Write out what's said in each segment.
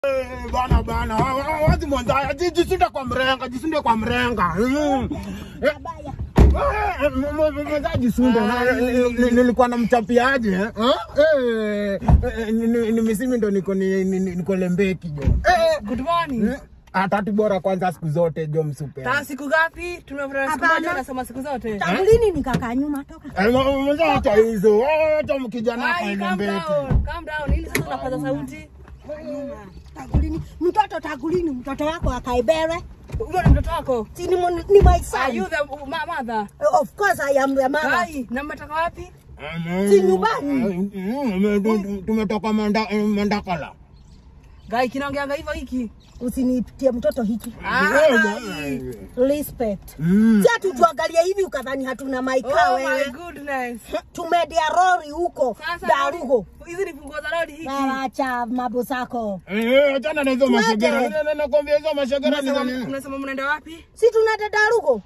Eh, Bana bana, wa- wa- wazi mwanzaya, ji- jisunde kwa mrenga, jisunde kwa mrenga. Mm. Eh, Baya. eh, m- m- m- mwanzaya jisunde. Na- ni- ni- Nilikuwa na mchapiaje? eh? Eh, eh, ni- ni- ni misimi ndo niko ni- ni- ni- niko lembeki jo. Eh, Good morning. eh, ah, tatu bora kwanza siku zote jo msupe. Ta siku ngapi? Tumefanya siku Hapana. moja nasema siku zote. Tangu lini nikakaa nyuma toka? Eh, mwa- mwanzaya acha hizo. Acha mkijana Ai, kwa calm lembeki. down. Calm down. Ili sasa unapaza sauti. Tangu lini? Mtoto tangu lini mtoto wako akaibere? Huyo ni mtoto wako. Si ni, mon- ni my Are son. you the ma- mother? Of course I am the mother. Ai, na mmetoka wapi? Si nyumbani. Mm, tu- tumetoka Manda- eh, Mandakala. Gai kinaongeanga hivyo hiki. Usinitie mtoto hiki. Ah, Eh, ai. Respect. Mm. Si ati tuangalie hivi ukadhani hatuna maika Oh my wewe. goodness. Tumedia rori huko Sasa Darugo. hizi ni funguo za lori hiki. Na acha mambo zako. Eh, achana na hizo Tuende. mashegera. Na- na- Nakwambia hizo mashegera ni za Mnasema nini? mnasema mnaenda wapi? Si tunaenda Darugo?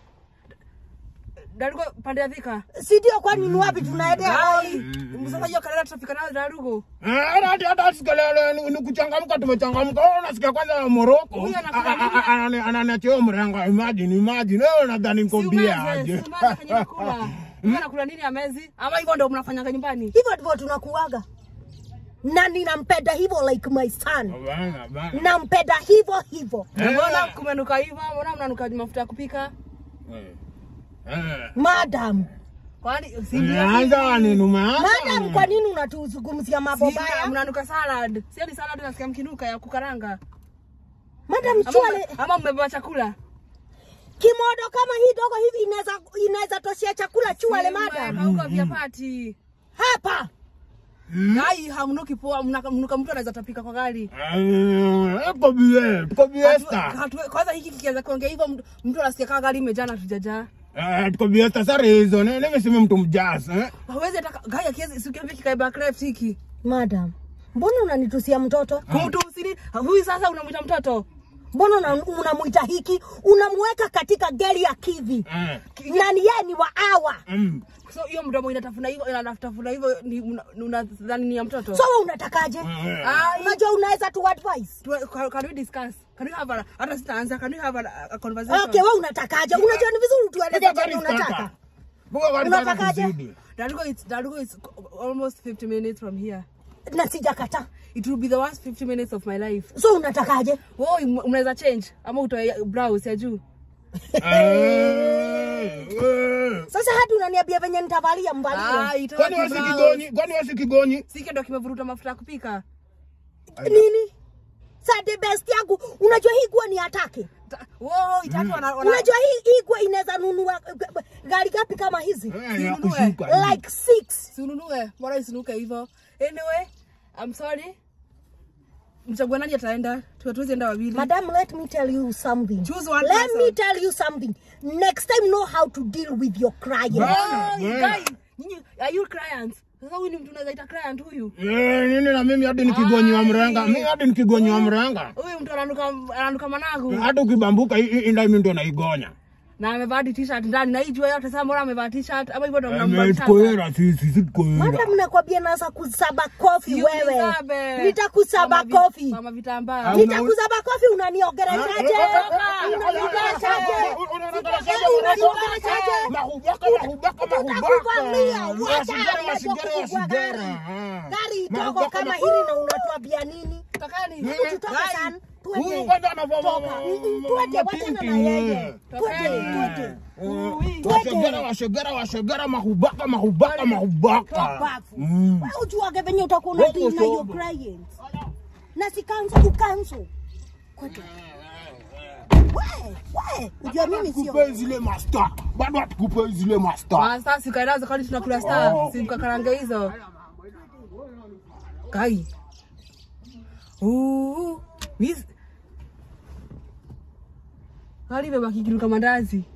Darugo pande ya Thika. Si ndio kwani ni wapi tunaendea Ai, rori? msema hiyo kalenda tutafika nayo Darugo. Eh, hata- hata- hata sikelele, ni- ni kuchangamka tumechangamka. Wewe unasikia kwanza Moroko. Huyu anakula A- a- a- anani- Ananiachia mrenga. Imagine, imagine. Wewe unadhani niko Si bia umeze, aje? si umeze kenye nakula. Huyu anakula nini amezi? Ama hivyo ndio mnafanyanga nyumbani? Hivyo ndivyo tunakuaga. Na ninampenda hivyo like my son. Bana, bana. Nampenda hivyo hivyo. Eh, Mbona kumenuka hivyo? Mbona mnanuka mafuta ya kupika? eh, eh. Madam. Kwani si ndio? Umeanza nini? Umeanza Madam, nini? kwa nini unatuzungumzia mambo Si baya? mnanuka salad. Si ni salad nasikia mkinuka ya kukaranga. Madam, Ama chwale mme- Ama mmebeba chakula? kimodo kama hii dogo hivi inaweza inaweza toshea chakula chwale madam. Kauka vya pati. Hapa. Ai, hamnuki poa, mnaka- mnuka mtu anaweza tapika kwa gari. Eh, tuko bie, tuko biesta. Hatu- hatu- Kwanza hiki kikianza kuongea hivyo mtu- mtu anasikia kama gari imejaa na tujajaa. Eh, tuko biesta sare hizo. Ne- Nimesema mtu mjasa. eh. Hawezi hata gari akiwezi sikiambia kikae backcraft hiki. Madam, mbona unanitusia mtoto? Kumtu usini, huyu sasa unamwita mtoto. Mbona una- unamuita hiki? Unamweka katika gari ya kivi. Eh, Na ni yeye ni wa awa. mm. So hiyo mdomo inatafuna hivyo inatafuna hivyo ni una- unadhani ni ya mtoto. So wewe unatakaje? Eh. Ai, Unajua unaweza tu advise. tu- can can we discuss? Can we have a hata sitaanza, can we have a, a conversation? Okay, wewe unatakaje? Unajua ni vizuri tueleze Piga chenye gari unataka. starter. Piga gari starter Unatakaje? tuzidi. Darugo is Darugo is almost 50 minutes from here. Na sijakataa. It will be the worst 50 minutes of my life. So unatakaje? Wewe unaweza change ama utoe blouse ya juu. Eh, eh. Sasa hadi unaniambia venye nitavalia mvalie. Ah, itoe Kwani wewe si blouse. kigonyi? Kwani wewe si kigonyi? Sike ndo kimevuruta mafuta ya kupika. Nini? Sade best yangu, unajua hii guo ni atake. Ta- Wow, itatu wana wana Unajua hii hii guo inaweza nunua eh, gari gapi kama hizi? Eh, ya kushuka. Like six. Sinunue, bora isinuke hivyo. Anyway, I'm sorry. Mchagua nani ataenda? Tuwatuwezi enda wawili. Madam, let me tell you something. Choose one let person. me tell you something. Next time know how to deal with your client. Bana, Oh, you bana. guys, nyinyi are you clients? Sasa huyu ni mtu unaweza ita client huyu. Eh, nini na mimi hadi nikigonyi wa mrenga. Mimi hadi nikigonyi wa mrenga. Huyu mtu ananuka ananuka managu. Hata ukibambuka hii- hii ndio mimi ndo naigonya. Na amevaa hadi t-shirt ndani na hii jua yote sasa mbona amevaa t-shirt ama hivyo ndo Eh, mnambadilisha. tukoera sisi, sisi tukoera. Madam, nakwambia naweza kusaba kofi Si wewe. unisabe. Nitakusaba Mama vi- kofi. Mama vitambaa. Au- Nitakusaba kofi unaniongeleshaje? Unaniongeleshaje? Unaniongeleshaje? Mahubaka, mahubaka, Tutakuvamia, mahubaka. wacha Wasigara, najua wasigara, kufungua wasigara. gari. Ah. Gari dogo Mahubaka, kama ma- hili na unatuambia nini? Takani. Hebu tutoke sana. Huyu Twende. kwanza anavaa ma- Toka. ma- Mm, mm, ma- Twende, wachana mapinki, na yeye. eh. Twende, twende. Eh, washegera, washegera, washegera, mahubaka, mahubaka, mahubaka. Tobafu. Mm. Wewe ujuage venye utakuwa Robo unadeal na your sobo. clients. Na si cancel, ucancel. Kwete. We, we, ujua mimi sio. Tukupe zile masta bado hatukupe zile masta Ah, sasa sikaelaza kwani tunakula star. Oh. Si mkakarange hizo. Kai. Uh. Miss. Hali beba kikiruka mandazi.